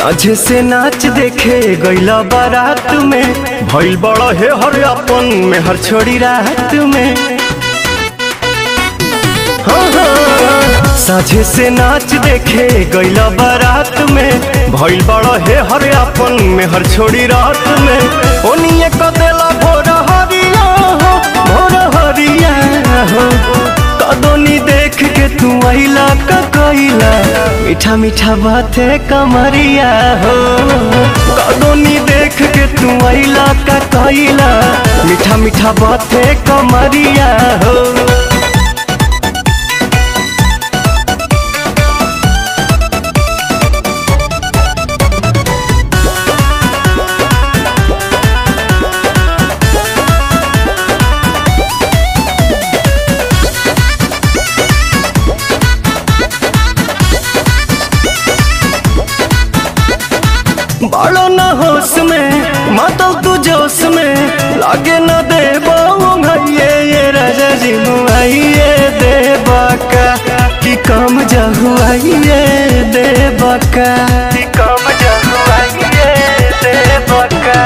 साझे से नाच देखे गईला बारात में भइल बड़ा हे हर अपन में हर छोड़ी रात में हाँ, हाँ, साझे से नाच देखे गईला बारात में भइल बड़ा हे हर अपन में हर छोड़ी रात में ओनिए क देला भोर हरिया हो भोर हरिया हो कदोनी देख के तू आइला का कइला मीठा मीठा बाते कमरिया हो कदोनी देख के तू आइला का कइला मीठा मीठा बाते कमरिया हो बालो न होश में मातल तू जोश में लागे न दे भैये ये राजा जी मुआइए दे बाका कि कम जहुआइए दे बाका कि कम जहुआइए दे बाका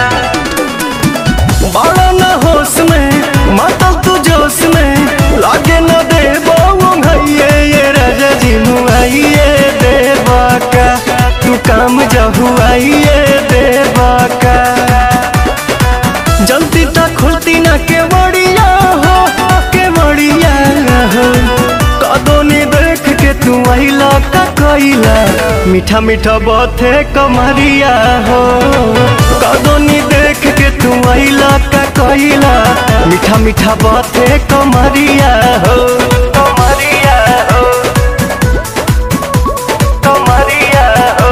बालो न होश में मातल तू जोश में लागे न दे भैये ये राजा जी मुआइए दे बाका तू काम जहुआइए देवा का जल्दी तक खुलती ना के बड़िया हो के बड़िया हो कदोनी देख के तू आइला का कइला मीठा मीठा बाते कमरिया हो कदोनी देख के तू आइला का कइला मीठा मीठा बाते कमरिया हो कमरिया हो कमरिया हो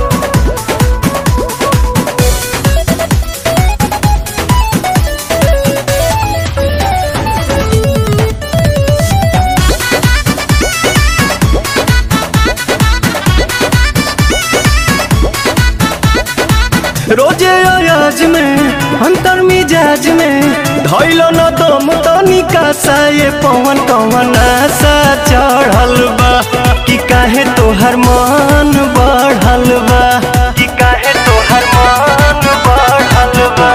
रोजे अयाज में अंतर मिजाज में धैलो न दम तनिका सा ये पवन कवन आशा चढ़ल बा कि काहे तोहर मन बढ़ल बा कि काहे तोहर मन बढ़ल बा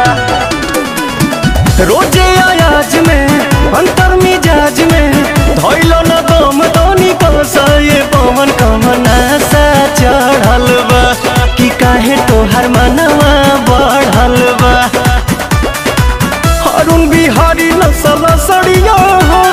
रोजे अयाज में अंतर मिजाज में धैलो न दम तनिका सा ये पवन कवन आशा चढ़ल बा कि काहे तोहर मनवा बढ़ल बा अरुण बिहारी नसल सड़िया हो